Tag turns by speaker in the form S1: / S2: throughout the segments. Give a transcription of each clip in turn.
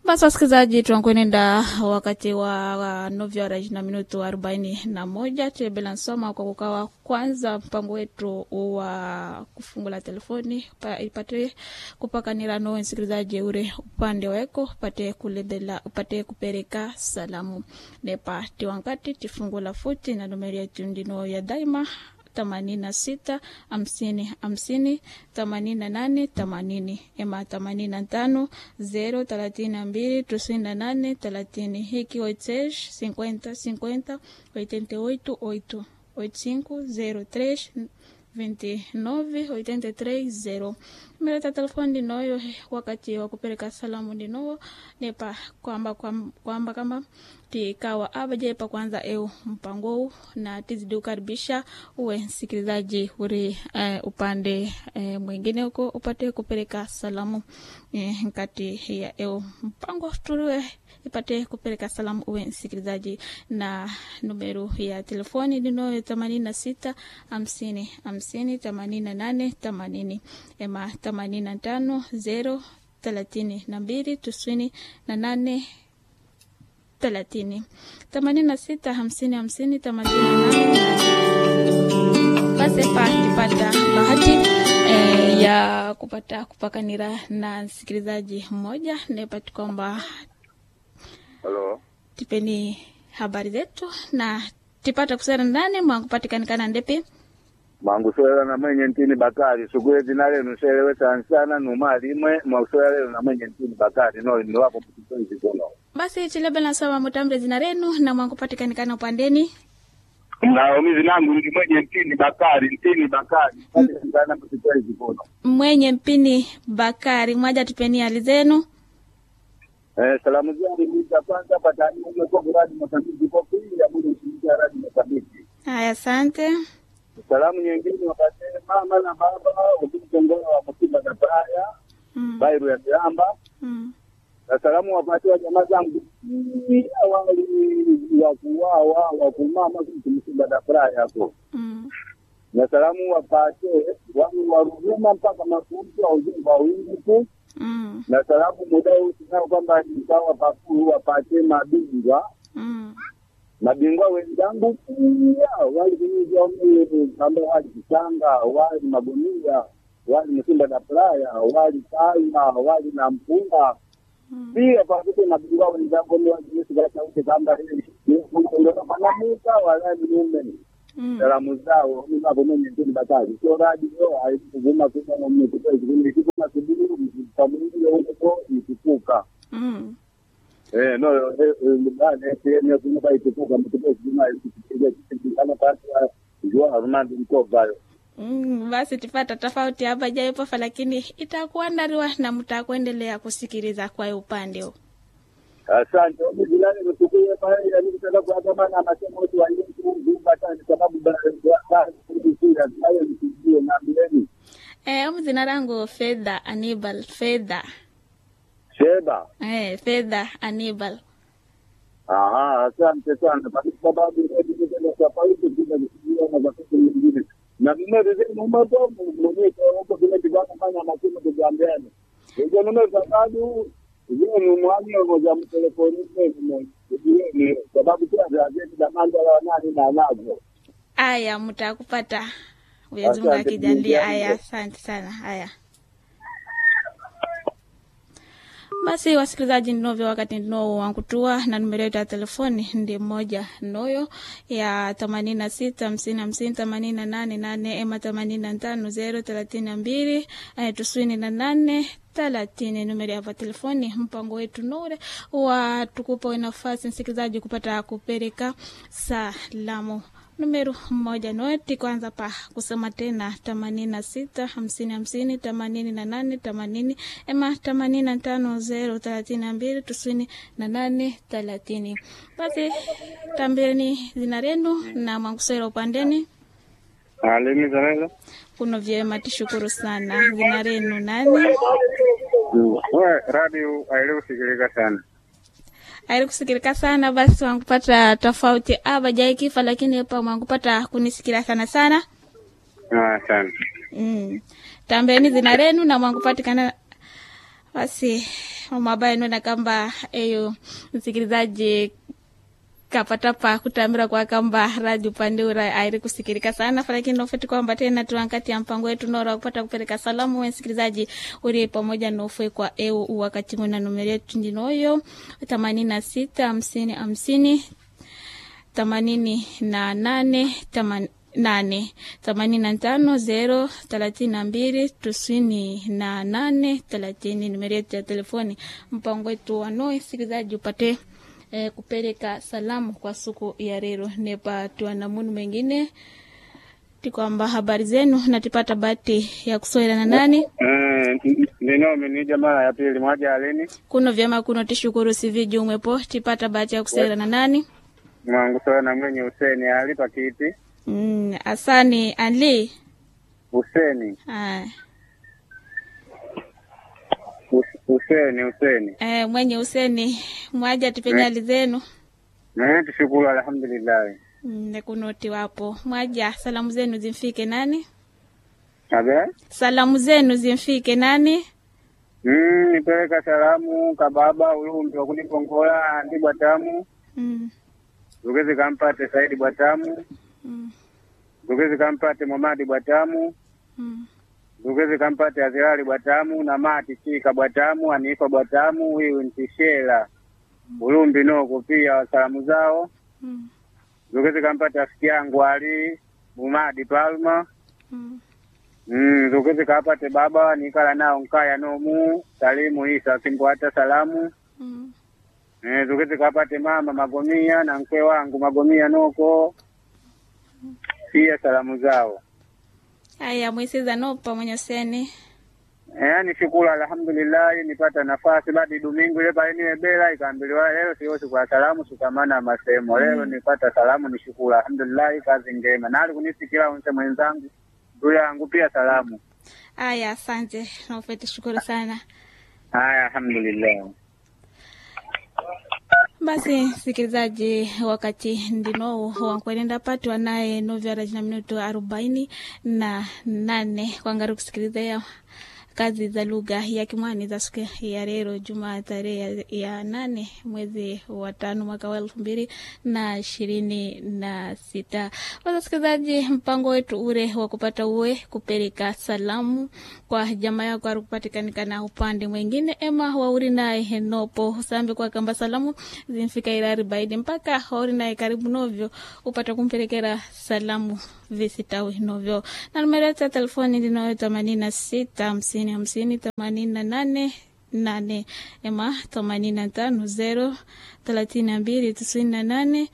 S1: Basi wasikilizaji, tunakwenda wakati wa, wa novyo horas na minutu arobaini na moja tebela nsoma kwa kukawa kwanza mpango wetu wa kufungula telefoni pa, ipate kupakanira no msikilizaji ure upande weko upate kulebela upate kupereka salamu nepa tiwankati tifungula futi na numeri yetu ndino ya daima themanini na sita hamsini hamsini themanini na nane themanini ema themanini na tano zero thelathini na mbili tisini na nane thelathini hiki oitesh cinquenta cinquenta oitenta oito oito oito cinco zero três vinte nove oitenta três zero meleta telefoni ndinoyo wakati wa kupeleka salamu ndinowo nepa kwamba kwamba kama tikawa abajepa kwanza eu mpango huu na tizidi kukaribisha uwe msikilizaji uri uh, upande uh, mwingine huko upate kupeleka salamu uh, nkati ya eu mpango tuliwe ipate kupeleka salamu uwe msikilizaji na numeru ya telefoni ndinoyo themanini na sita hamsini hamsini themanini na nane themanini ema themanini na tano zero thelathini na mbili tisini na nane thelathini themanini na sita hamsini hamsini themanini na nane basi pa tupata bahati eh, ya kupata kupakanira na msikilizaji mmoja nepati kwamba
S2: Halo.
S1: tipeni habari zetu na tipata kusera ndani mwangupatikanikana ndepi
S2: Manguswera na mwenye ntini Bakari sugule jina lenu selewe sansana numa limwe mwauswera lenu na mwenye ntini Bakari no ni wapo mtupenzi kono.
S1: basi chilebe nasoma mutambre zina renu na mwangupatikanikana upandeni
S2: Na umizi nangu ni mwenye ntini Bakari ntini Bakari sana mtupenzi kono.
S1: mwenye mpini bakari mwaja tupeni hali zenu
S2: Eh, salamu zangu ni za kwanza patani mwe kwa kuradi mtambiji kwa pili ya mwezi mshirika radi mtambiji.
S1: haya asante
S2: Salamu nyingine wapate mama na baba ukimtongola wa msiba za Praya
S1: mm.
S2: Bairu ya Kiamba
S1: Mm.
S2: na salamu wapatiwa jamaa zangu awali wa kuwawa wa kumama kumsiba da Praya hapo
S1: Mm.
S2: na salamu wapate wangu wa Ruvuma mpaka mafunzo wa ujumbe wa wingi tu
S1: Mm.
S2: na salamu muda huu tunao kwamba nikawa pakuu wapate mabingwa
S1: Mm.
S2: mabingwa wenzangu pia wali kunyuza mimi ambao wali kitanga wali magunia wali msimba na playa wali kalma wali na mpunga
S1: Mm.
S2: pia pamoja na mabingwa wenzangu mimi wajisi kwa sauti kamba hii ndio manamuka wala mlume
S1: Mm.
S2: salamu zao mimi hapo mimi ndio batali sio radi leo haikuvuma kwa mimi kwa sababu ni kitu na kubiru mtamwili huko nikupuka
S1: Mm.
S2: Eh, no, eh, eh, bane sehemu kuna bai tukuka mtuko zima ikipiga kitikana pasi ya jua Armand Mkovayo.
S1: Mm, basi tipata tofauti hapa jaipofa lakini itakuwa ndariwa na mtakuendelea kusikiliza kwa upande huu
S2: Asante. Mimi jilani mtukuye pale ya nini sasa kwa kama na masemo watu wa Yesu zumba tani sababu bara bara kusikia hayo nisijue na bileni.
S1: eh, umu zina langu fedha anibal fedha
S2: Sheba.
S1: eh, fedha anibal
S2: Aha, asante sana. Kwa sababu ndio ndio kwa pauti bila nisijue na wakati mwingine. Na mimi ndio mmoja mwenyewe kwa huko vile bidhaa kufanya masemo kujambiana. Ndio ndio sababu hiyo ni mwani wa moja mtelefoni ni sababu pia gazeti la Mandala wa nani na nazo.
S1: aya mtakupata Mwenyezi Mungu
S2: Asante,
S1: akijalia
S2: Mungu
S1: aya
S2: yangu.
S1: asante sana haya basi wasikilizaji ndinovyo wakati ndino wankutua na numero yetu ya telefoni ndi moja noyo ya themanini na sita hamsini hamsini themanini na nane nane ema themanini na tano zero thelathini na mbili eh, tisini na nane thelathini numero ya telefoni mpango wetu nure wa tukupa nafasi msikilizaji kupata kupeleka salamu numeru mmoja noti kwanza pa kusema tena themanini na sita hamsini hamsini themanini na nane themanini ema themanini na tano zero thelathini na mbili tisini na nane thelathini basi tambeni zina renu na mwangusera upandeni
S2: Alimi zanela.
S1: kuno vyema tishukuru sana zina renu nani
S2: Wewe radio aelewi sikilika sana.
S1: aili kusikilika sana basi wangupata tofauti aba jai kifa lakini pa mwangupata kunisikila sana sana
S2: Ah, sana.
S1: mm. tambeni zina renu na mwangupatikana basi mabaya nona kamba eyo msikilizaji kapatapa kutambira kwa kamba radio pandeura airi kusikirika sana lakini nofeti kwamba tena tuankati ya mpango wetu nora kupata kupeleka salamu we msikilizaji uri pamoja nofwe kwa eu wakati mwena numeri yetu ndinoyo themanini na sita hamsini hamsini themanini na nane themanini nane themanini na tano zero thelathini na mbili tisini na nane thelathini numeri yetu ya telefoni mpango wetu wanoe sikilizaji upate eh, kupeleka salamu kwa siku ya leo nepa tuanamunu mengine tikwamba habari zenu natipata bahati ya kusowela na nani
S2: Eh, ninome ni jamaa ya pili mwaja alini
S1: kuno vyema kuno tishukuru siviji umwepo tipata bahati ya kusowela na nani
S2: mwangu soya na mwenye Huseni ali pakiti
S1: mm, asani ali
S2: Huseni
S1: ah,
S2: Hus- Huseni Huseni
S1: eh, mwenye useni mwaja tipenyali zenu
S2: naye tushukuru alhamdulillahi
S1: Mm, nekunoti wapo mwaja salamu zenu zimfike nani
S2: abe
S1: salamu zenu zimfike nani
S2: mm, nipeleka salamu kababa ulumbi wakuni kongola andi bwatamu
S1: mm,
S2: zugezi kampate Saidi bwatamu
S1: mm,
S2: zugezi kampate Momadi bwatamu
S1: mm.
S2: zugezi kampate Azirali bwatamu na mati chika bwatamu anifa bwatamu huyu ntishela ulumbi noko pia salamu zao
S1: Mm,
S2: zugezi kampate rafiki yangu ali Mumadi Palma
S1: mm,
S2: Mm, zugezi kapate baba nikala nao nkaya nomu salimu isa simbwata salamu
S1: mm.
S2: Eh, zugezi kapate mama magomia na mke wangu magomia noko pia salamu zao
S1: aya mwisiza nopa mwenye seni
S2: yaani shukuru alhamdulillahi nipata nafasi badi domingo ile pale niwe bela ikaambiliwa leo sio siku ya salamu sukamana masemo leo nipata salamu ni shukuru alhamdulillahi kazi njema nali kunisikila unse mwenzangu ndugu yangu pia salamu
S1: aya asante naufeti shukuru sana
S2: haya alhamdulillah
S1: basi sikilizaji wakati ndino wankwenenda patu wanaye novyara na minuto arobaini na nane kwangari kusikiliza ya kazi za lugha ya Kimwani za siku ya leo Jumaa tarehe ya, ya nane mwezi wa tano mwaka wa elfu mbili na ishirini na sita. Wasikilizaji, mpango wetu ure wa kupata uwe kupeleka salamu kwa jamaa yako arikupatikanikana upande mwingine ema wauri naye nopo usambe kwa kamba salamu zimfika irari baidi mpaka wauri naye karibu novyo upata kumpelekera salamu visitawi novyo na numero yetu ya telefoni ndinayo themanini na sita hamsini hamsini themanini na nane nane ema themanini na tano zero thelathini na mbili tisini na nane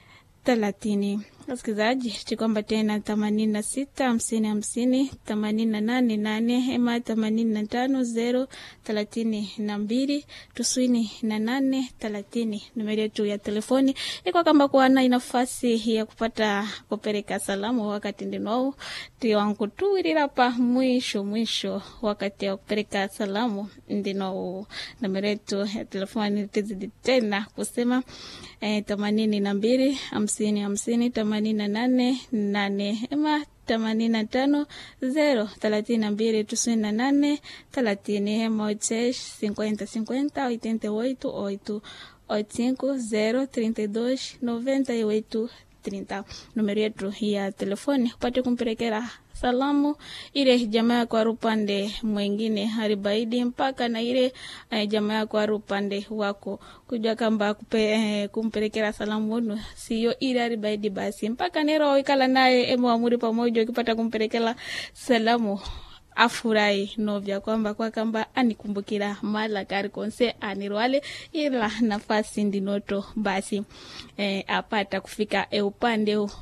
S1: thelathini wasikilizaji chikwamba tena themanini na sita hamsini hamsini themanini na nane nane ema themanini na tano zero thelathini na mbili tisini na nane thelathini numeri yetu ya telefoni iko kamba kuwana nafasi ya kupata kupeleka salamu wakati ndinwau tiwangu tuwirirapa mwisho mwisho wakati wa kupeleka salamu ndinwau numeri yetu ya telefoni tizidi tena kusema eh, themanini na mbili hamsini hamsini themanini na nane nane ema themanini na tano zero thelathini na mbili tisini na nane thelathini ema oitseis cinquenta cinquenta oitenta e oito oito oito cinco zero trinta e dois noventa e oito trinta numero yetu ya telefoni upate kumpelekera salamu ile jamaa yako ari upande mwingine haribaidi mpaka na ile eh, jamaa yako ari upande wako kujua kamba kupe, eh, kumpelekera salamu unu siyo ile haribaidi basi mpaka nero ikala naye emwamuri pamoja ukipata kumpelekera salamu afurahi novya kwamba kwa kamba anikumbukira mala kari konse anirwale ila nafasi ndinoto basi eh, apata kufika e upande huu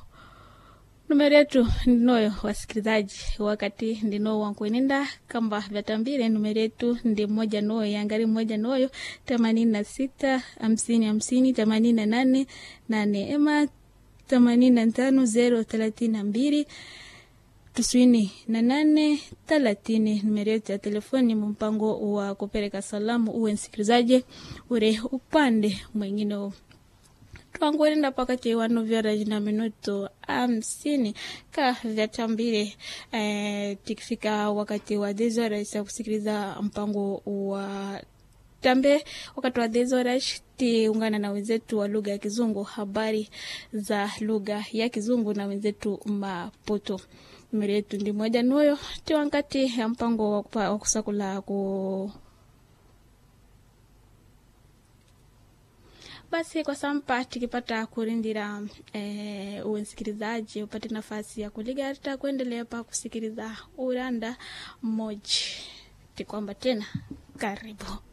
S1: numero yetu ndinoyo wasikilizaji wakati ndino wankwenenda kamba vyatambire numero yetu ndi moja noyo yangari moja noyo themanini na sita hamsini hamsini themanini na nane nane ema themanini na tano zero thelathini na mbili tisini na nane thelathini numero yetu ya telefoni mpango wa kupeleka salamu uwe msikilizaji ure upande mwingine huu twanguenda pakati wano vyara na minuto hamsini ka vyatambile eh, tikifika wakati wa desores ya kusikiliza mpango wa tambe wakati wa dezorash tiungana na wenzetu wa lugha ya Kizungu, habari za lugha ya Kizungu na wenzetu Maputo. Miri yetu ndi moja nuyo ti wankati ya mpango wa kupa- wa kusakula ku basi kwa sampa tikipata kurindira eh, uwe msikilizaji upate nafasi ya kuligarita kuendelea pa kusikiliza uranda mmoja tikwamba tena karibu